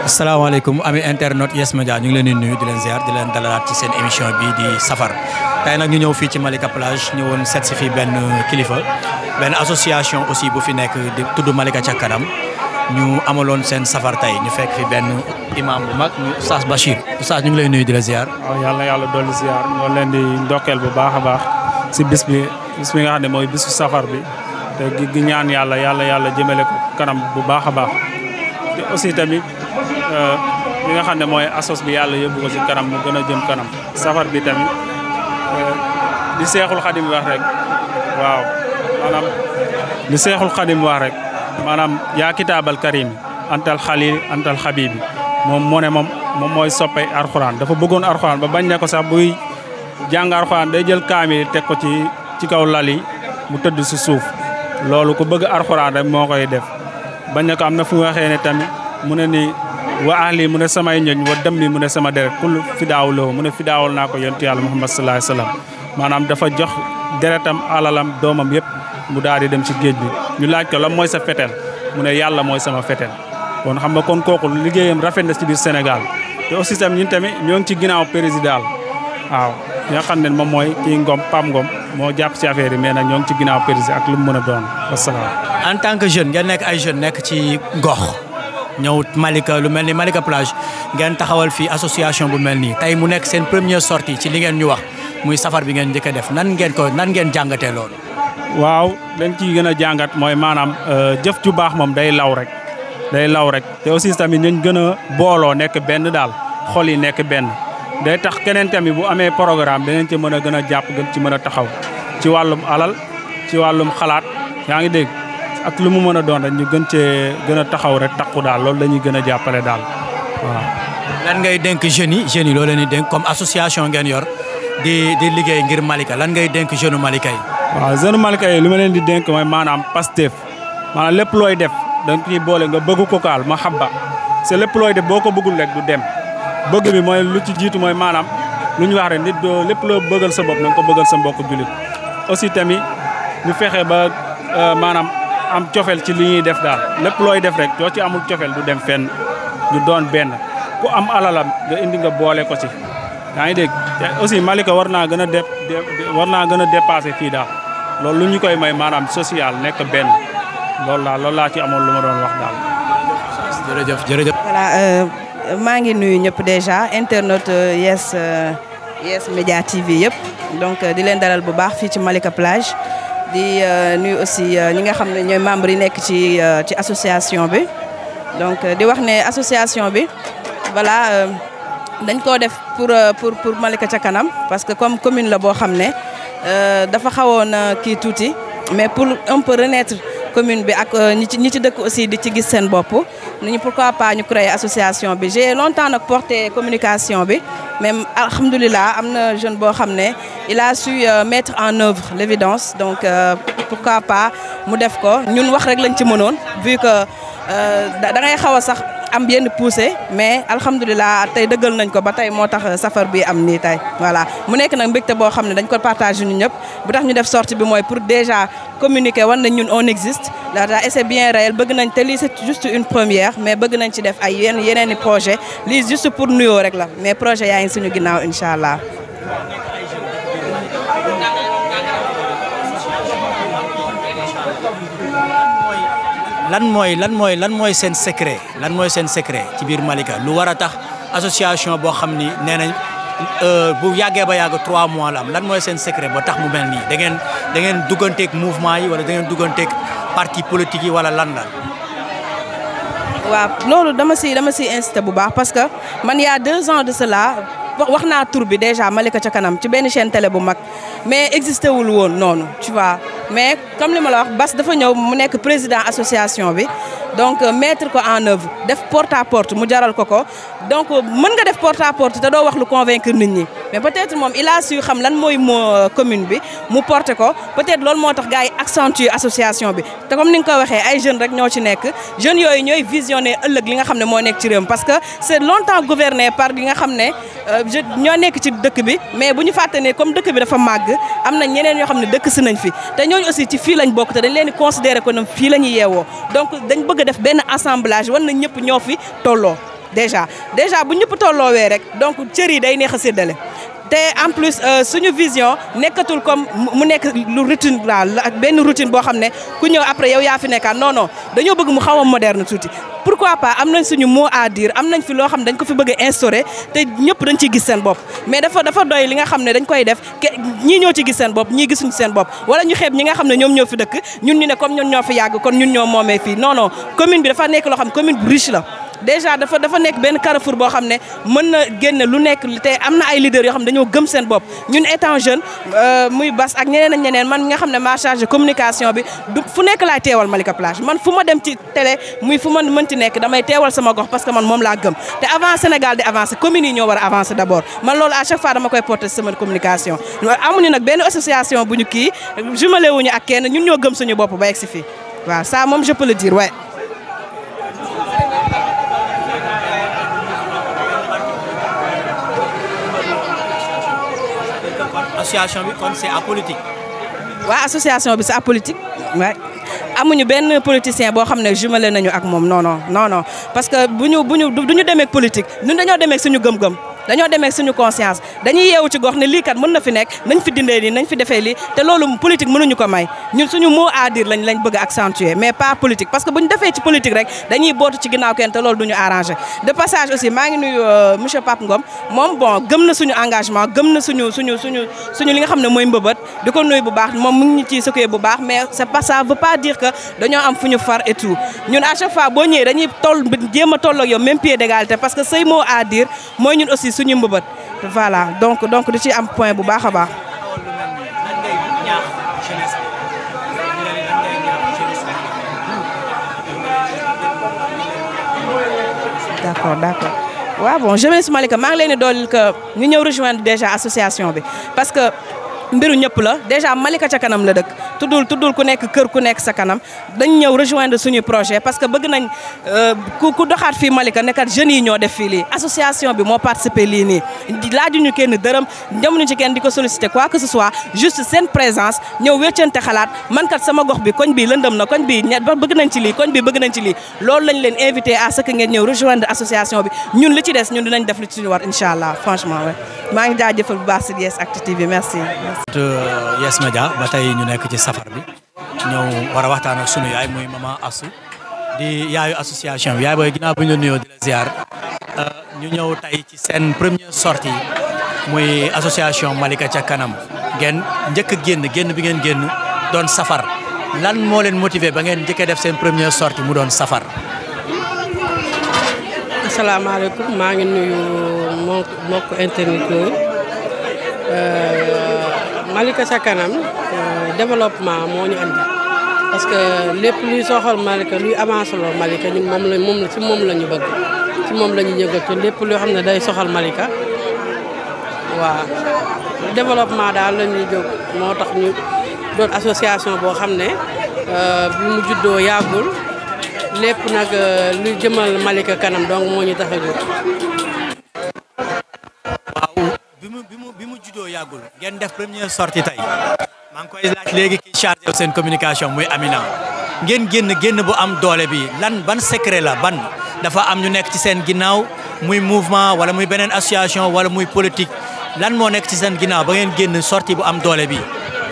asalaamaaleykum ami internet Yes Media ñu ngi leen di nuyu di leen ziar di leen dalalaat ci seen émission bi di safar tey nag ñu ñëw fii ci Malika Plage ñëwoon seet si fii benn kilifa benn association aussi bu fi nekk di tudd Malika ca kanam ñu amaloon seen safar tey ñu fekk fi benn imam bu mag ñu Oustaz Bachir Oustaz ñu ngi lay nuyu di la ziar. waaw yàlla yàlla dolli ziar ñoo leen di ndokkeel bu baax a baax si bis bi bis bi nga xam ne mooy bisu safar bi te gi ñaan yàlla yàlla yàlla jëmale ko kanam bu baax a baax te aussi tamit li nga xam ne mooy asos bi yàlla yóbbu ko si kanam mu gën a jëm kanam safar bi tamit di seexul xadim wax rek waaw maanaam li seexul xadim wax rek maanaam yaa kitaabal karim antal xalil antal xabibi moom moo ne moom moom mooy soppe arxuraan dafa bëggoon arxuraan ba bañ ne ko sax buy jàng arxuraan day jël kaamil teg ko ci ci kaw lal yi mu tëdd si suuf loolu ku bëgg arxuraan rek moo koy def bañ ne ko am na fu waxee ne tamit mu ne ni wa ahli mu ne samay ñoñ wa dem mi mu ne sama deret kul fidaaw loo mu ne fidaawal naa ko yontu yàlla muhammad sallallahu alayhi wasallam maanaam dafa jox deretam alalam doomam yëpp mu daal di dem ci géej bi ñu laaj ko lan mooy sa fetel mu ne yàlla mooy sama fetel kon xam nga kon kooku liggéeyam rafet na ci biir Sénégal te aussi tamit ñun tamit ñoo ngi ci ginnaaw président waaw nga xam ne moom mooy kii Ngom Pam Ngom moo jàpp ci affaire yi mais nag ñoo ngi ci ginnaaw président ak lu mu mën a doon wasalaam. en tant que jeune ngeen nekk ay jeune nekk ci gox ñëw Malika lu mel ni Malika Plage ngeen taxawal fii association bu mel nii tey mu nekk seen première sortie ci li ngeen ñu wax muy safar bi ngeen njëkk a def nan ngeen ko nan ngeen jàngatee loolu. waaw dañ ciy gën a jàngat mooy maanaam jëf ju baax moom day law rek day law rek te aussi tamit ñu gën a booloo nekk benn daal xol yi nekk benn day tax keneen tamit bu amee programme danañ ci mën a gën a jàpp gën ci mën a taxaw ci wàllum alal ci wàllum xalaat yaa ngi dégg ak lu mu mën a doon rek ñu gën cee gën a taxaw rek takku daal loolu dañuy gën a jàppale daal waaw. lan ngay dénk jeunes yi jeunes yi loo leen di dénk comme association ngeen yor di di liggéey ngir Malika lan ngay dénk jeune Malika yi. waaw jeune Malika yi li ma leen di dénk mooy maanaam Pastef maanaam lépp looy def da nga ciy boole nga bëgg ko kaal ma xabba c'est lépp looy def boo ko bëggul rek du dem bëgg bi mooy lu ci jiitu mooy maanaam lu ñu wax rek nit doo lépp loo bëggal sa bopp na nga ko bëggal sa mbokk jullit aussi tamit ñu fexe ba maanaam am cofel ci li ñuy def daal lépp looy def rek doo ci amul cofel du dem fenn ñu doon benn ku am alalam nga indi nga boole ko ci yaa ngi dégg te aussi Malika war naa gën a def war naa gën a dépassé fii daal loolu lu ñu koy may maanaam social nekk benn loolu laa loolu laa ci amoon lu ma doon wax daal. jërëjëf jërëjëf. voilà maa ngi nuyu ñëpp déjà internet Yes Yes Media TV yëpp donc di leen dalal bu baax fii ci Malika Plage di nuyu aussi ñi nga xam ne ñooy membres yi nekk ci ci association bi donc di wax ne association bi voilà. dañ koo def pour pour pour Malika ca kanam parce que comme commune la boo xam ne dafa xawoon kii tuuti mais pour un peu renaître commune bi ak ñi ci ñi ci dëkk aussi di ci gis seen bopp ñu pourquoi pas ñu créer association bi j'ai longtemps nag porté communication bi mais alhamdulilah am na jeune boo xam ne il a su mettre en œuvre l'évidence donc pourquoi pas mu def ko ñun wax rek lañ ci mënoon vu que da ngay xaw a sax am yenn poussé mais alhamdulilah tey dëggal nañ ko ba tey moo tax safar bi am nii tey voilà mu nekk nag mbégte boo xam ne dañ ko partagé ñun ñëpp bu tax ñu def sortie bi mooy pour déjà communiquer wan nañ ñun on existe daata et c'est bien réel bëgg nañ te lii c'est juste une première mais bëgg nañ ci def ay yenn yeneen i projet lii juste pour nuyoo rek la mais projet yaa ngi suñu ginnaaw incha allah lan mooy lan mooy lan mooy seen secret lan mooy seen secret ci biir Malika lu war a tax association boo xam ni nee nañ bu yàggee ba yàgg trois mois la am lan mooy seen secret ba tax mu mel nii da ngeen da ngeen dugganteeg mouvement yi wala da ngeen dugganteeg parti politique yi wala lan la. waaw loolu dama si dama si incité bu baax parce que man y a deux ans de cela wax naa tur bi déjà Malika ca kanam ci benn chaîne télé bu mag mais existé wul woon noonu tu vois mais comme li ma la wax Bas dafa ñëw mu nekk président association bi donc mettre ko en œuvre def porte à porte mu jaral ko ko donc mën nga def porte à porte te doo wax lu convaincre nit ñi mais peut-être moom il a su xam lan mooy moo commune bi mu porter ko peut-être loolu moo tax gars yi accentuer association bi te comme ni nga ko waxee ay jeunes rek ñoo ci nekk jeunes yooyu ñooy visionner ëllëg li nga xam ne moo nekk ci réew mi parce que c'est longtemps gouverné par li nga xam ne ñoo nekk ci dëkk bi mais bu ñu fàtte ne comme dëkk bi dafa màgg am na ñeneen yoo xam ne dëkk si nañ fi te ñooñu aussi ci fii lañ bokk te dañ leen di considérer ko ñoom fii la ñuy yeewoo donc dañ bëgg a def benn assemblage war na ñëpp ñoo fi tolloo déjà déjà bu ñëpp tolloowee rek donc cër yi day neex a séddale te en plus suñu vision nekkatul comme mu nekk lu routine daal ak benn routine boo xam ne ku ñëw après yow yaa fi nekkaat non non dañoo bëgg mu xaw a moderne tuuti pourquoi pas am nañ suñu mot à dire am nañ fi loo xam ne dañ ko fi bëgg a instauré te ñëpp dañ ciy gis seen bopp mais dafa dafa doy li nga xam ne dañ koy def ñii ñoo ci gis seen bopp ñii gisuñu seen bopp wala ñu xeeb ñi nga xam ne ñoom ñoo fi dëkk ñun ñu ne comme ñun ñoo fi yàgg kon ñun ñoo moomee fii non non commune bi dafa nekk loo xam commune bu riche la déjà dafa dafa nekk benn carrefour boo xam ne mën na génne lu nekk te am na ay leaders yoo xam ne dañoo gëm seen bopp ñun étant jeune muy bas ak ñeneen ak ñeneen man mi nga xam ne maa chargé communication bi du fu nekk laay teewal Malika Plage man fu ma dem ci télé muy fu ma mënti nekk damay teewal sama gox parce que man moom laa gëm te avant Sénégal di avancer communes yi ñoo war a avancer d'abord man loolu à chaque fois dama koy porter sama communication amuñu nag benn association bu ñu kii jumelé wuñu ak kenn ñun ñoo gëm suñu bopp ba egg si fii waaw ça moom je peux le dire ouais. association bi kon c'est apolitique. waaw association bi c'est apolitique waay amuñu benn politicien boo xam ne jumelé nañu ak moom non non non non parce que bu ñu bu ñu du ñu demee politique ñun dañoo demee suñu gëm-gëm dañoo demee suñu conscience dañuy yeewu ci gox ne lii kat mën na fi nekk nañ fi dindee lii nañ fi defee lii te loolu politique mënuñu ko may ñun suñu mot à dire lañ lañ bëgg a accentuer mais pas politique parce que bu ñu defee ci politique rek dañuy bootu ci ginnaaw kenn te loolu du ñu arrangé de passage aussi maa ngi nuyu monsieur Pape Ngom moom bon gëm na suñu engagement gëm na suñu suñu suñu suñu li nga xam ne mooy mbëbët di ko nuyu bu baax moom mu ngi ñu ciy sëkkee bu baax mais c'est pas ça veut pas dire que dañoo am fu ñu far et tout ñun à chaque fois boo ñëwee dañuy toll jéem a toll ak yow même pied d'égalité parce que say mot à dire mooy ñun aussi suñu mbëbët voilà donc donc di ci am point bu baax a baax. d'accord d'accord waaw bon jeunesse Malika maa ngi leen di dooleel que ñu ñëw rejoindre déjà association bi parce que mbiru ñëpp la déjà Malika ca kanam la dëkk tuddul tuddul ku nekk kër ku nekk sa kanam dañ ñëw rejoindre suñu projet parce que bëgg nañ ku ku doxaat fii Malika nekkat jeunes yi ñoo def fii lii association bi moo participé lii nii laajuñu kenn dërëm demuñu ci kenn di ko solliciter quoi que ce soit juste seen présence ñëw wéccante xalaat man kat sama gox bi koñ bi lëndëm na koñ bi bëgg nañ ci lii koñ bi bëgg nañ ci lii loolu lañ leen invité à ce que ngeen ñëw rejoindre association bi ñun li ci des ñun dinañ def li ci suñu war incha allah franchement ouais maa ngi jaajëfal bu baax si Yes Actu TV merci. Yes Media ba tey ñu nekk ci safar bi ñëw war a waxtaan ak sunu yaay muy maman Assou di yaayu association bi yaay booy ginnaaw bu ñu la nuyoo di la ziar ñu ñëw tey ci seen première sortie muy association Malika ca kanam ngeen njëkk a génn génn bi ngeen génn doon safar lan moo leen motiver ba ngeen njëkkee def seen première sortie mu doon safar. asalaamaaleykum maa ngi nuyu mbokk mbokk internet yooyu Malika ca kanam développement moo ñu andi parce que lépp luy soxal Malika luy avancé loo Malika ñun moom la moom la ci moom la ñu bëgg ci moom la ñu yëngatu lépp loo xam ne day soxal Malika waaw développement daal la ñuy jóg moo tax ñu doon association boo xam ne bi mu juddoo yàggul lépp nag luy jëmal Malika kanam donc moo ñu tax a jóg. waaw bi mu bi mu bi mu juddoo yàggul ngeen def première sortie tey maa ngi koy laaj léegi ki chargé seen communication muy Amina ngeen génn génn bu am doole bi lan ban secret la ban dafa am ñu nekk ci seen ginnaaw muy mouvement wala muy beneen association wala muy politique lan moo nekk ci seen ginnaaw ba ngeen génn sortie bu am doole bi.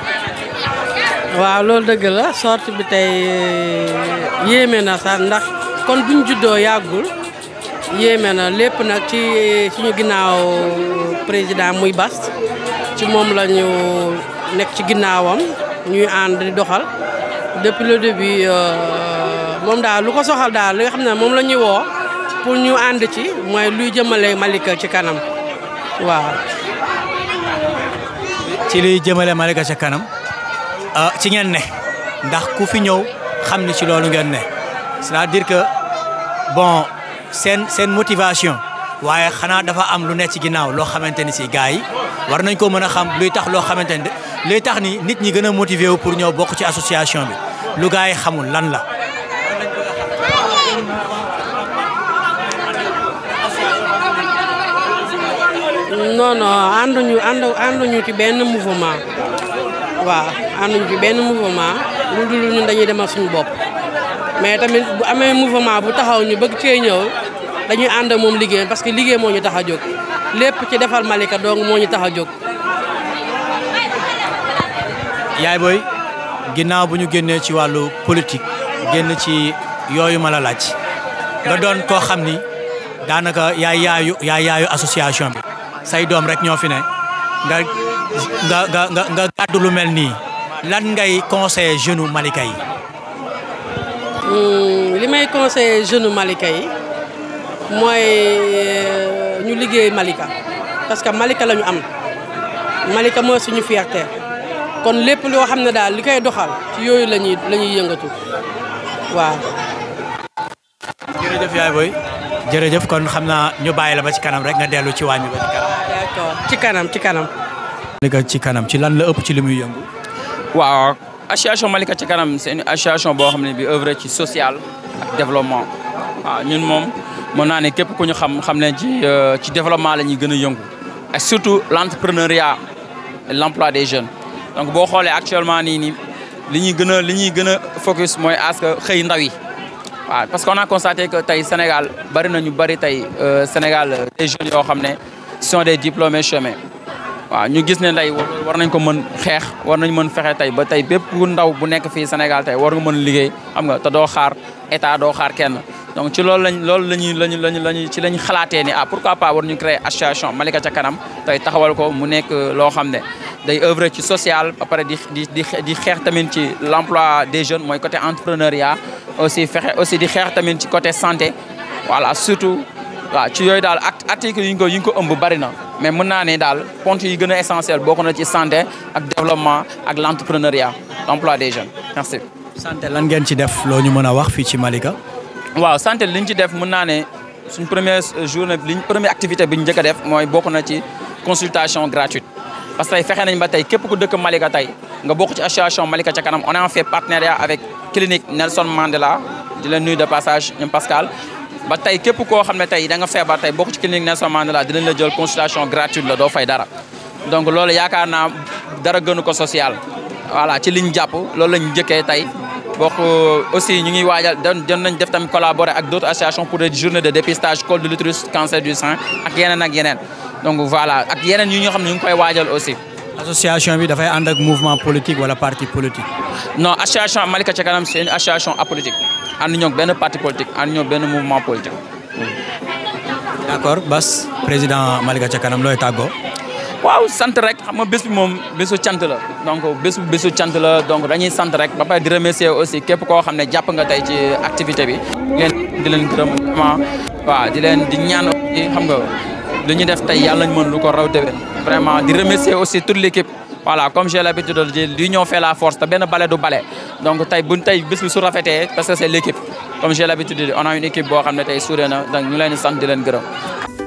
waaw loolu dëgg la sortie bi tey yéeme na sax ndax kon buñ juddoo yàggul yéeme na lépp nag ci suñu ginnaaw président muy bas ci moom la ñu nekk ci ginnaawam ñuy ànd di doxal depuis le début moom daal lu ko soxal daal li nga xam ne moom la ñuy woo pour ñu ànd ci mooy luy jëmale Malika ci kanam waaw. ci luy jëmale Malika ci kanam. ci ngeen ne ndax ku fi ñëw xam ni ci loolu ngeen ne c'est-à-dire que bon seen seen motivation waaye xanaa dafa am lu nekk ci ginnaaw loo xamante ni si gars yi war nañ ko mën a xam luy tax loo xamante ni luy tax ni nit ñi gën a motiver wu pour ñëw bokk ci association bi lu gars yi xamul lan la. non non ànduñu àndu ànduñu ci benn mouvement. waaw ànduñu ci benn mouvement lu dul ñun dañuy demal suñu bopp mais tamit bu amee mouvement bu taxaw ñu bëgg cee ñëw dañuy ànd ak moom liggéey parce que liggéey moo ñu tax a jóg lépp ci defal Malika donc moo ñu tax a jóg. yaay booy ginnaaw bu ñu génnee ci wàllu politique génn ci yooyu ma la laaj nga doon koo xam ni daanaka yaay yaayu yaay yaayu association bi say doom rek ñoo fi ne nga nga nga nga nga gàddu lu mel nii lan ngay conseiller jeune u Malika yi. li may conseiller jeune Malika yi mooy ñu liggéey Malika parce que Malika la ñu am Malika mooy suñu fierté kon lépp loo xam ne daal li koy doxal ci yooyu la ñuy la ñuy yëngatu waaw. jërëjëf yaay booy jërëjëf kon xam naa ñu bàyyi la ba ci kanam rek nga dellu ci wàññi ba ci kanam. d'accord ci kanam ci kanam. Malika ci kanam ci lan la ëpp ci li muy yëngu. waaw association Malika ci kanam c'est une association boo xam ne bi œuvre ci social ak développement waaw ñun moom mën naa ne képp ku ñu xam xam ne ci ci développement la ñuy gën a yëngu ak surtout l'entrepreneuriat et l'emploi des jeunes donc boo xoolee actuellement nii nii li ñuy gën a li ñuy gën a focus mooy à ce que xëy ndaw yi waaw parce qu'on a constaté que tey Sénégal bari na ñu bari tey Sénégal des jeunes yoo xam ne sont des diplômés chômés waaw ñu gis ne tey war nañ ko mën xeex war nañ mën fexe tey ba tey bépp ndaw bu nekk fii Sénégal tey war nga mën liggéey xam nga te doo xaar état doo xaar kenn donc ci loolu lañ loolu lañuy lañu lañu lañu ci lañ xalaatee ni ah pourquoi pas war ñu créer association Malika ca kanam tey taxawal ko mu nekk loo xam ne day œuvrer ci social ba pare di di di di xeex tamit ci l'emploi des jeunes mooy côté entrepreneuriat aussi fexe aussi di xeex tamit ci côté santé voilà surtout waaw ci yooyu daal act article yi ñu ko yi ñu ko ëmb bari na mais mën naa ne daal ponts yi gën a essentiel bokk na ci santé ak développement ak l'entrepreneuriat l'emploi des jeunes merci. santé lan ngeen ci def loo ñu mën a wax fii ci Malika. waaw santé li ñu ci def mën naa ne suñ première journée liñ première activité bi ñu njëkk a def mooy bokk na ci consultation gratuite. parce que tey fexe nañ ba tey képp ku dëkk Malika tey nga bokk ci association Malika ca kanam on a fait partenariat avec clinique Nelson Mandela di leen nuyu de passage ñoom Pascal. ba tey képp koo xam ne tey da nga feebar tey bokk ci clinique Nelson Mandela dinañ la jël consultation gratuite la doo fay dara donc loolu yaakaar naa dara gënu ko social. voilà ci liñ jàpp loolu lañ njëkkee tey bokk aussi ñu ngi waajal doon nañ def tamit collaborer ak d'autres associations pour des journées de dépistage col de l'utérus cancer du sein ak yeneen ak yeneen donc voilà ak yeneen yu ñu xam ne ñu ngi koy waajal aussi. association bi dafay ànd ak mouvement politique wala parti politique. non association Malika ca kanam c'est une association apolitique ànd ñoo benn parti politique ànd ñoo benn mouvement politique. d'accord Bass président Malika ca kanam looy tàggoo. waaw sant rek xam nga bés bi moom bésu cant la donc bés bésu cant la donc dañuy sant rek ba pare di remercier aussi képp koo xam ne jàpp nga tey ci activité bi. di leen di leen gërëm vraiment waaw di leen di ñaan aussi xam nga lu ñu def tey yàlla ñu mën lu ko raw déwén. vraiment di remercier aussi toute l'équipe voilà comme j'ai l'habitude de dire l'union fait la force te benn bale du bale donc tey buñ tey bés bi su rafetee parce que c'est l'équipe comme j'ai l'habitude de dire on a une équipe boo xam ne tey suuree na donc ñu leen di sant di leen gërëm.